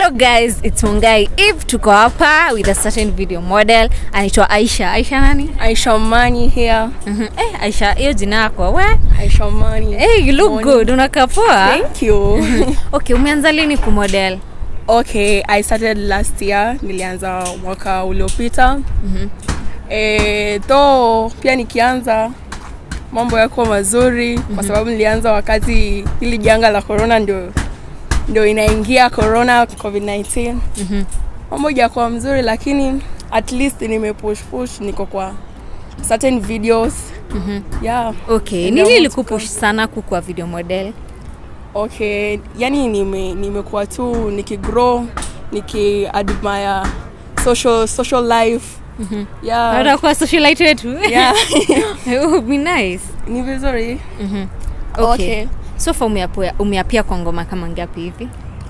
hello guys its mungai if tuko hapa with a certain video model anaitwa aisha aisha nani Aisha Mani here. Mhm. eh, aisha hiyo jina yako we Aisha Mani. hey, you look Morning. good unakaa poa Thank you. okay umeanza lini kumodel okay, I started last year. Nilianza mwaka uliopita. Eh, though pia nikianza mambo yako mazuri kwa sababu nilianza wakati hili janga la corona ndio ndio inaingia corona covid-19 mambo ijakuwa mzuri lakini at least nimepush push niko kwa certain videos yeah okay Ndio, nini want ilikupush sana kukua video model okay yani nime nimekuwa tu nikigrow nikiadmire social social life yeah, utakuwa socialite wetu yeah. It would be nice ni vizuri okay, Okay. so far umeapia, umeapia kwa ngoma kama ngapi hivi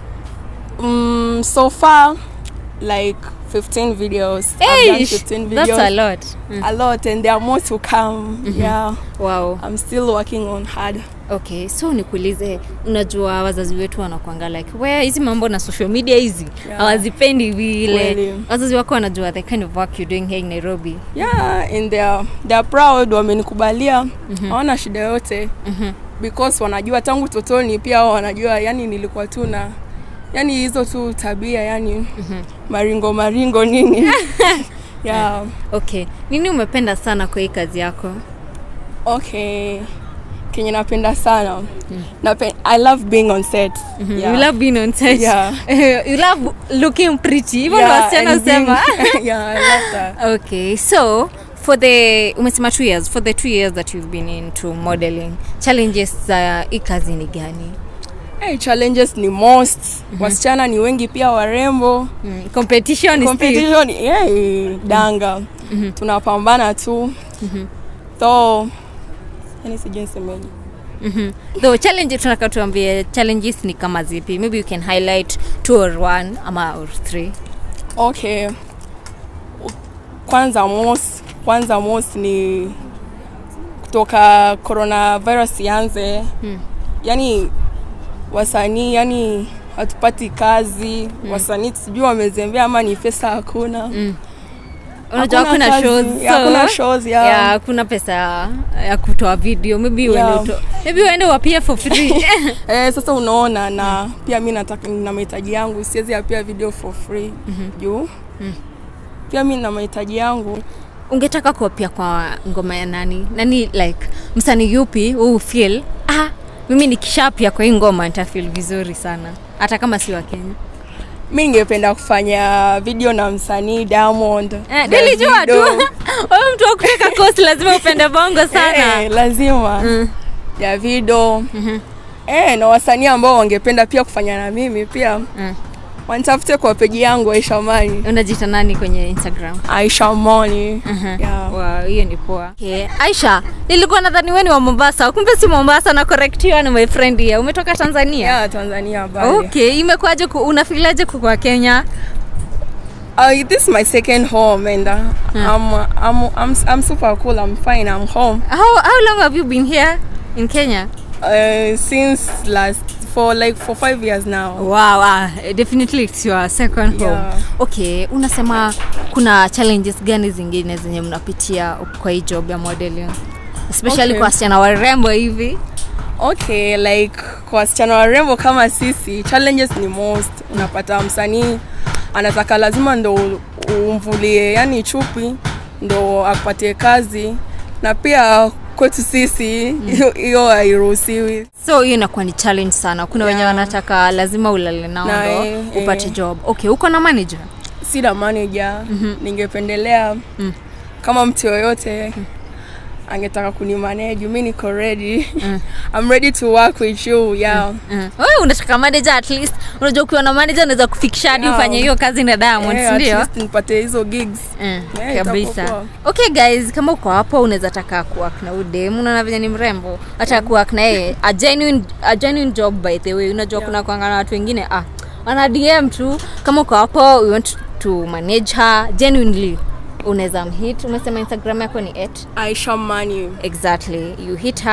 mm, so far like 15 videos I've done Eish, 15 videos that's a lot mm. a lot and there are more to come yeah wow i'm still working on hard okay so nikuulize unajua wazazi wetu wanakwanga like we hizi mambo na social media hizi Yeah. hawazipendi vile Kweli. wazazi wako wanajua the kind of work you're doing here in nairobi yeah and they're, they're proud wamenikubalia hawana shida yote because wanajua tangu totoni pia wao wanajua yani nilikuwa tu na yani hizo tu tabia yani maringo maringo nini yeah okay nini umependa sana kwa hii kazi yako okay kenye napenda sana Nape, i love being on set you love being on set Yeah. you love looking pretty hivyo ndo Yeah, wasichana and husema being- yeah, I love that. okay so for the umesema two years for the two years that you've been into modeling challenges za hii kazi ni gani Hey, challenges ni most wasichana ni wengi pia warembo mm. competition is still competition hey, danga tunapambana tu so yani sijui nisemeje Mhm. though challenge tunaka tuambie challenges ni kama zipi maybe you can highlight two or one ama or three okay kwanza mos kwanza mos ni kutoka coronavirus ianze Hmm. yani wasanii yani hatupati kazi wasanii sijui wamezembea ama ni pesa hakuna unajua Hakuna hakuna kazi, shows hakuna shows, yeah. yeah, hakuna pesa ya kutoa video maybe Yeah. uende uto, maybe uende wapia for free eh, sasa unaona na pia mi nataka na mahitaji yangu siwezi apia video for free juu pia mi na mahitaji yangu ungetaka kuapia kwa ngoma ya nani nani like msanii yupi huu feel ah mimi nikishapia kwa hii ngoma nitafeel vizuri sana hata kama si wa kenya mi ningependa kufanya video na msanii diamond eh, nilijua tu Davido. wewe mtu wa kutoka coast lazima upende bongo sana eh, lazima Mm. davido eh, na wasanii ambao wangependa pia kufanya na mimi pia Mm. wanitafute kwa peji yangu aisha mani unajita nani kwenye instagram aisha mani yeah. Wow, hiyo ni poa okay. aisha nilikuwa nadhani weni wa mombasa kumbe si mombasa na correctiwa ni my friend here umetoka tanzania yeah, tanzania bali okay imekuwaje ku- unafilaje kukwa kenya Uh, this is my second home and uh, I'm, I'm, I'm, I'm super cool. I'm fine. I'm home how, how long have you been here in kenya uh, since last for like for five years now. wow, uh, definitely it's your second home Yeah. okay unasema kuna challenges gani zingine zenye mnapitia kwa hii job ya modeling especially Okay. kwa wasichana warembo hivi Okay, like kwa wasichana warembo kama sisi, challenges ni most. Unapata msanii anataka lazima ndo umvulie yani chupi ndo akupatie kazi, na pia kwetu sisi hiyo hiyo hairuhusiwi. so hiyo inakuwa ni challenge sana kuna wenye Yeah. wanataka lazima ulale nao Na, ndo eh, upate eh. job okay uko na manager Sina manager, ningependelea kama mtu yoyote angetaka kunimanage, mi niko ready. I'm ready to work with you. Yeah. Mm. Wewe unataka manager at least unajua ukiwa na manager unaweza kufikisha hadi Yeah. ufanye hiyo kazi na Diamond Eh, at ndio least nipate hizo gigs. Mm, Yeah, kabisa itakuwa okay guys kama uko hapo unaweza taka kuwork na udem unaona venye ni mrembo hata kuwork na yeye a genuine, a genuine job by the way unajua kuna kuanga na watu wengine ah wana dm tu kama uko hapo we want to manage her genuinely unaweza mhit umesema instagram yako ni at Aisha Mani. exactly you hit her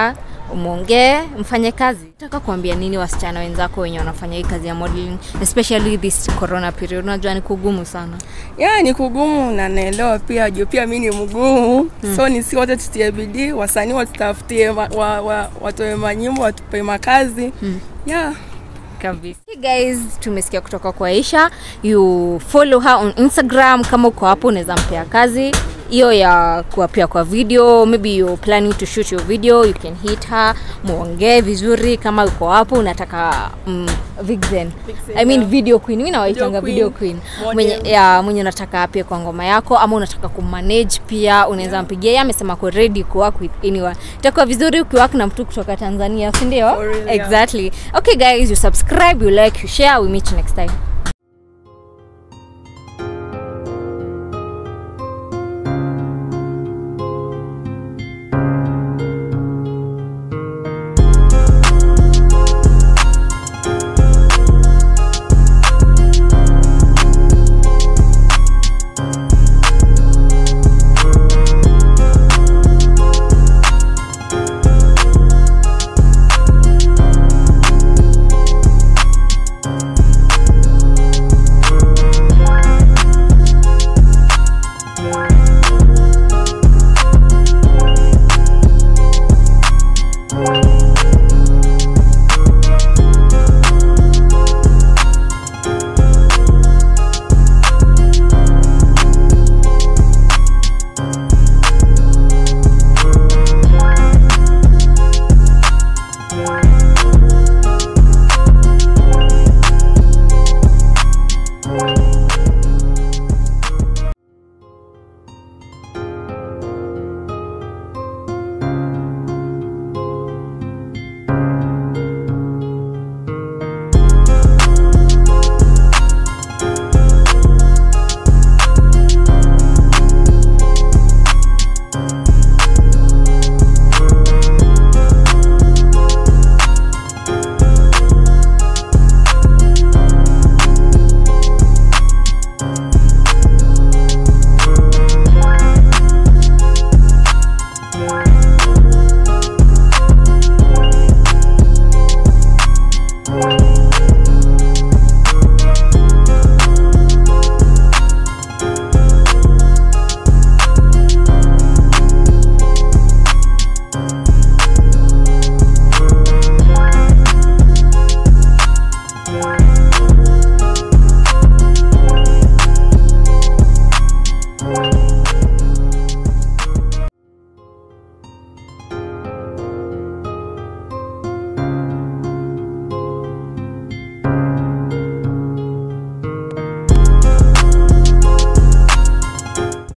mwongee mfanye kazi nataka kuambia nini wasichana wenzako wenye wanafanya hii kazi ya modeling especially this corona period unajua ni kugumu sana ya ni kugumu na naelewa pia juu pia mi ni mgumu mm. so ni si wote tutie bidii wasanii watutafutie wa, wa, wa, watoe manyimbo watupe makazi mm. yeah. kabisa hey guys tumesikia kutoka kwa aisha you follow her on instagram kama uko hapo unaweza mpea kazi hiyo ya kuapia kwa video maybe you're planning to shoot your video you can hit her muongee vizuri kama uko hapo unataka mm, vixen Vixen, I mean yeah. video queen mi nawaitanga Video video queen, queen model. mwenye, ya, mwenye unataka apia kwa ngoma yako ama unataka kumanage pia unaweza yeah. mpigia yeye amesema ko ready kuwork with anyone itakuwa vizuri ukiwork na mtu kutoka tanzania sindio For real, yeah. exactly okay guys you subscribe you like you share we meet you next time